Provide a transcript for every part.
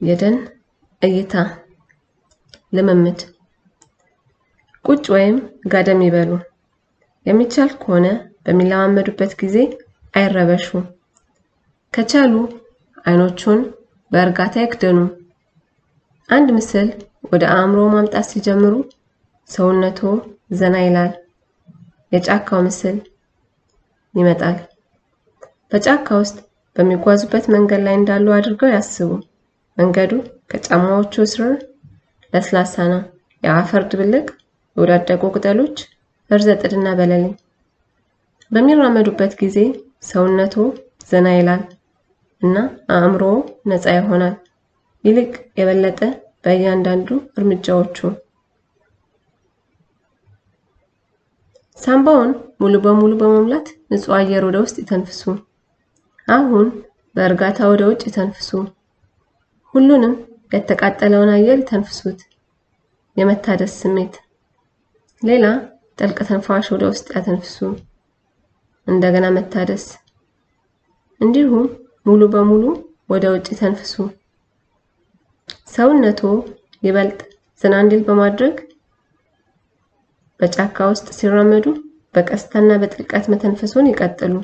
የደን እይታ ልምምድ ቁጭ ወይም ጋደም ይበሉ። የሚቻል ከሆነ በሚለማመዱበት ጊዜ አይረበሹ። ከቻሉ አይኖቹን በእርጋታ ይክደኑ። አንድ ምስል ወደ አእምሮ ማምጣት ሲጀምሩ ሰውነቶ ዘና ይላል። የጫካው ምስል ይመጣል። በጫካ ውስጥ በሚጓዙበት መንገድ ላይ እንዳሉ አድርገው ያስቡ። መንገዱ ከጫማዎቹ ስር ለስላሳ ነው። የአፈር ድብልቅ፣ የወዳደቁ ቅጠሎች፣ እርዘ ጥድና በለሌ። በሚራመዱበት ጊዜ ሰውነቶ ዘና ይላል እና አእምሮ ነፃ ይሆናል። ይልቅ የበለጠ በእያንዳንዱ እርምጃዎቹ ሳምባውን ሙሉ በሙሉ በመሙላት ንጹህ አየር ወደ ውስጥ ይተንፍሱ። አሁን በእርጋታ ወደ ውጭ ይተንፍሱ። ሁሉንም የተቃጠለውን አየር ይተንፍሱት። የመታደስ ስሜት። ሌላ ጥልቅ ትንፋሽ ወደ ውስጥ ያተንፍሱ። እንደገና መታደስ። እንዲሁም ሙሉ በሙሉ ወደ ውጭ ይተንፍሱ። ሰውነቶ ይበልጥ ዘና እንዲል በማድረግ በጫካ ውስጥ ሲራመዱ በቀስታና በጥልቀት መተንፈሱን ይቀጥሉ።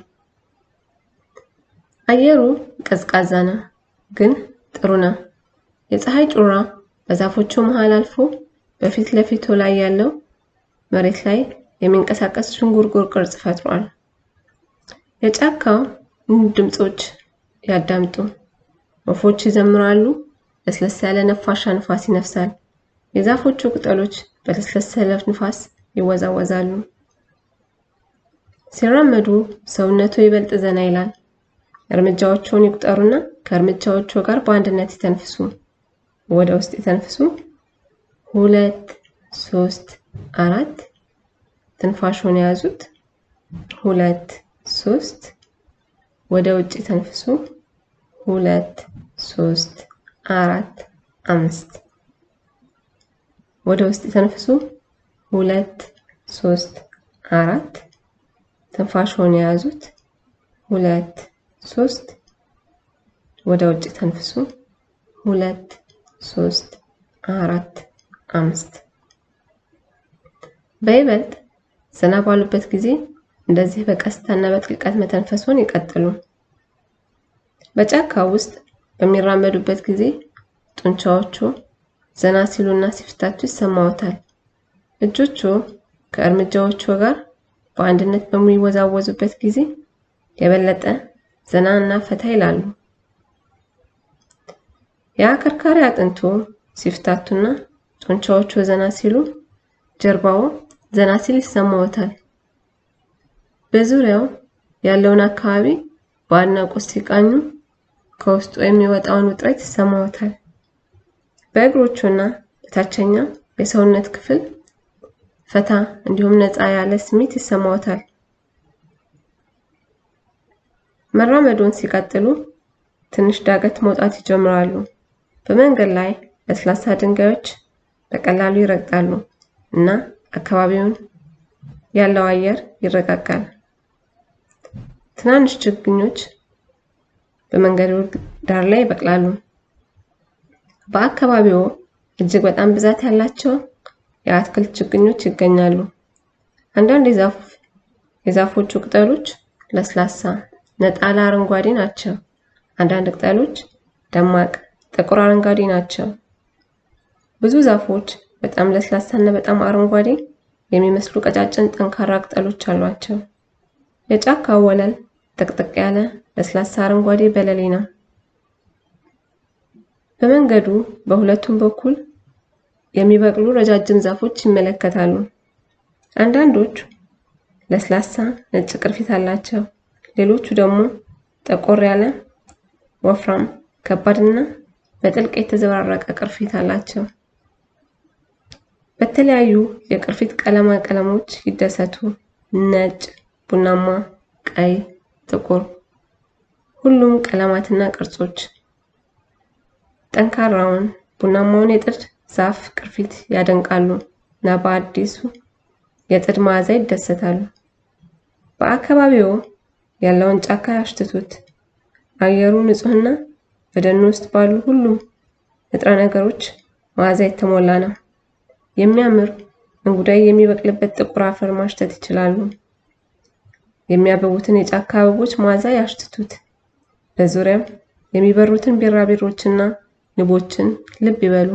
አየሩ ቀዝቃዛ ነው፣ ግን ጥሩ ነው። የፀሐይ ጩራ በዛፎቹ መሃል አልፎ በፊት ለፊቱ ላይ ያለው መሬት ላይ የሚንቀሳቀስ ዥንጉርጉር ቅርጽ ፈጥሯል። የጫካው ድምጾች ያዳምጡ። ወፎች ይዘምራሉ። ለስለስ ያለ ነፋሻ ንፋስ ይነፍሳል። የዛፎቹ ቅጠሎች በለስለስ ያለ ንፋስ ይወዛወዛሉ። ሲራመዱ ሰውነቱ ይበልጥ ዘና ይላል። እርምጃዎቹን ይቁጠሩና ከእርምጃዎቹ ጋር በአንድነት ይተንፍሱ። ወደ ውስጥ ይተንፍሱ። ሁለት፣ ሶስት፣ አራት። ትንፋሹን የያዙት። ሁለት፣ ሶስት። ወደ ውጭ ተንፍሱ። ሁለት፣ ሶስት፣ አራት፣ አምስት። ወደ ውስጥ ተንፍሱ። ሁለት፣ ሶስት፣ አራት። ትንፋሹን የያዙት። ሁለት፣ ሶስት። ወደ ውጭ ተንፍሱ። ሁለት፣ ሶስት፣ አራት፣ አምስት። በይበልጥ ዘና ባሉበት ጊዜ እንደዚህ በቀስታና በጥልቀት መተንፈሱን ይቀጥሉ። በጫካ ውስጥ በሚራመዱበት ጊዜ ጡንቻዎቹ ዘና ሲሉና ሲፍታቱ ይሰማዎታል። እጆቹ ከእርምጃዎቹ ጋር በአንድነት በሚወዛወዙበት ጊዜ የበለጠ ዘና እና ፈታ ይላሉ። የአከርካሪ አጥንቱ ሲፍታቱና ጡንቻዎቹ ዘና ሲሉ ጀርባው ዘና ሲል ይሰማዎታል። በዙሪያው ያለውን አካባቢ በአድናቆት ሲቃኙ ከውስጡ የሚወጣውን ውጥረት ይሰማዎታል። በእግሮቹና በታችኛው የሰውነት ክፍል ፈታ እንዲሁም ነፃ ያለ ስሜት ይሰማዎታል። መራመዱን ሲቀጥሉ ትንሽ ዳገት መውጣት ይጀምራሉ። በመንገድ ላይ ለስላሳ ድንጋዮች በቀላሉ ይረግጣሉ እና አካባቢውን ያለው አየር ይረጋጋል። ትናንሽ ችግኞች በመንገዱ ዳር ላይ ይበቅላሉ። በአካባቢው እጅግ በጣም ብዛት ያላቸው የአትክልት ችግኞች ይገኛሉ። አንዳንድ የዛፎቹ ቅጠሎች ለስላሳ ነጣላ አረንጓዴ ናቸው። አንዳንድ ቅጠሎች ደማቅ ጥቁር አረንጓዴ ናቸው። ብዙ ዛፎች በጣም ለስላሳ እና በጣም አረንጓዴ የሚመስሉ ቀጫጭን ጠንካራ ቅጠሎች አሏቸው። የጫካው ወለል ጥቅጥቅ ያለ ለስላሳ አረንጓዴ በለሌ ነው። በመንገዱ በሁለቱም በኩል የሚበቅሉ ረጃጅም ዛፎች ይመለከታሉ። አንዳንዶቹ ለስላሳ ነጭ ቅርፊት አላቸው። ሌሎቹ ደግሞ ጠቆር ያለ ወፍራም፣ ከባድና በጥልቅ የተዘበራረቀ ቅርፊት አላቸው። በተለያዩ የቅርፊት ቀለማ ቀለሞች ይደሰቱ። ነጭ፣ ቡናማ፣ ቀይ፣ ጥቁር፣ ሁሉም ቀለማትና ቅርጾች ጠንካራውን ቡናማውን የጥድ ዛፍ ቅርፊት ያደንቃሉ እና በአዲሱ የጥድ መዓዛ ይደሰታሉ። በአካባቢው ያለውን ጫካ ያሽትቱት። አየሩ ንጹህና በደኑ ውስጥ ባሉ ሁሉም ንጥረ ነገሮች መዓዛ የተሞላ ነው። የሚያምር እንጉዳይ የሚበቅልበት ጥቁር አፈር ማሽተት ይችላሉ። የሚያበቡትን የጫካ አበቦች መዓዛ ያሽትቱት። በዙሪያው የሚበሩትን ቢራቢሮችና ንቦችን ልብ ይበሉ።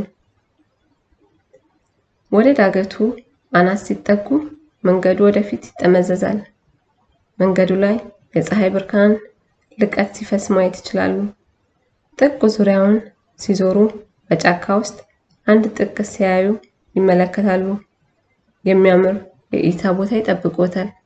ወደ ዳገቱ አናት ሲጠጉ መንገዱ ወደፊት ይጠመዘዛል። መንገዱ ላይ የፀሐይ ብርሃን ልቀት ሲፈስ ማየት ይችላሉ። ጥግ ዙሪያውን ሲዞሩ በጫካ ውስጥ አንድ ጥግ ሲያዩ ይመለከታሉ። የሚያምር የእይታ ቦታ ይጠብቆታል።